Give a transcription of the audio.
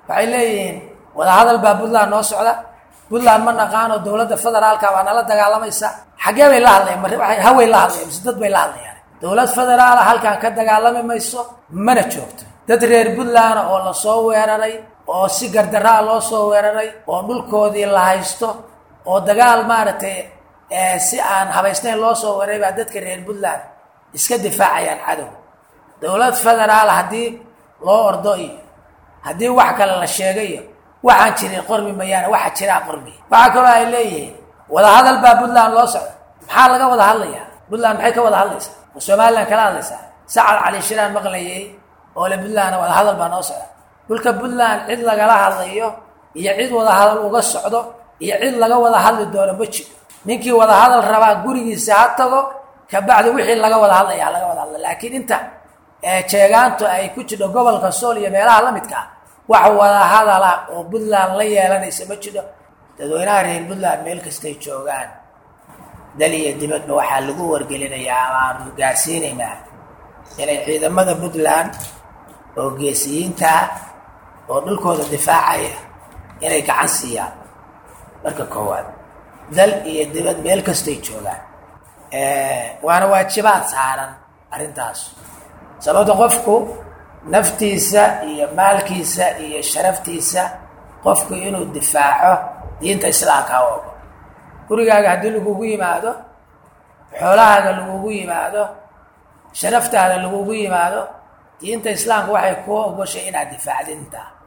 waxay leeyihiin wadahadal baa puntland noo socda puntland ma naqaano dowladda federaalka baa nala dagaalamaysa xaggee bay la hadlayan haway la hadlayan mise dad bay la hadlayaan dowlad federaala halkan ka dagaalami mayso mana joogto dad reer puntland oo lasoo weeraray oo si gardaraa loo soo weeraray oo dhulkoodii la haysto oo dagaal maaragtay si aan habaysnayn loo soo weeraray baa dadka reer puntland iska difaacayaan cadow dowlad federaal haddii loo ordo iyo haddii wax kale la sheegay iyo waxaan jirin qormi mayaane waxa jiraa qormiya waxaa kaloo ay leeyihiin wadahadal baa puntland loo socda maxaa laga wada hadlayaa puntland maxay ka wada hadlaysaa ma somalilan kala hadlaysaa sacad cali shiraan maqlayay oo le puntlandna wadahadal baa noo socda dhulka puntland cid lagala hadlayo iyo cid wadahadal uga socdo iyo cid laga wada hadli doono ma jiro ninkii wadahadal rabaa gurigiisa ha tago kabacdi wixii laga wada hadlaya laga wada hadla laakiin inta jeegaantu ay ku jidho gobolka sool iyo meelaha la midka ah wax wadahadala oo puntland la yeelanaysa ma jiro dadweynaha reer puntland meel kastay joogaan dal iyo dibadba waxaa lagu wargelinayaa ama aanu gaarsiinaynaa inay ciidamada puntland oo geesiyiinta ah oo dhulkooda difaacaya inay gacan siiyaan marka koowaad dal iyo dibad meel kastay joogaan waana waajibaad saaran arrintaas sababta qofku naftiisa iyo maalkiisa iyo sharaftiisa qofku inuu difaaco diinta islaamka u ogo gurigaaga haddii lagugu yimaado xoolahaaga lagugu yimaado sharaftaada lagugu yimaado diinta islaamka waxay kuu ogoshay inaad difaacdintaa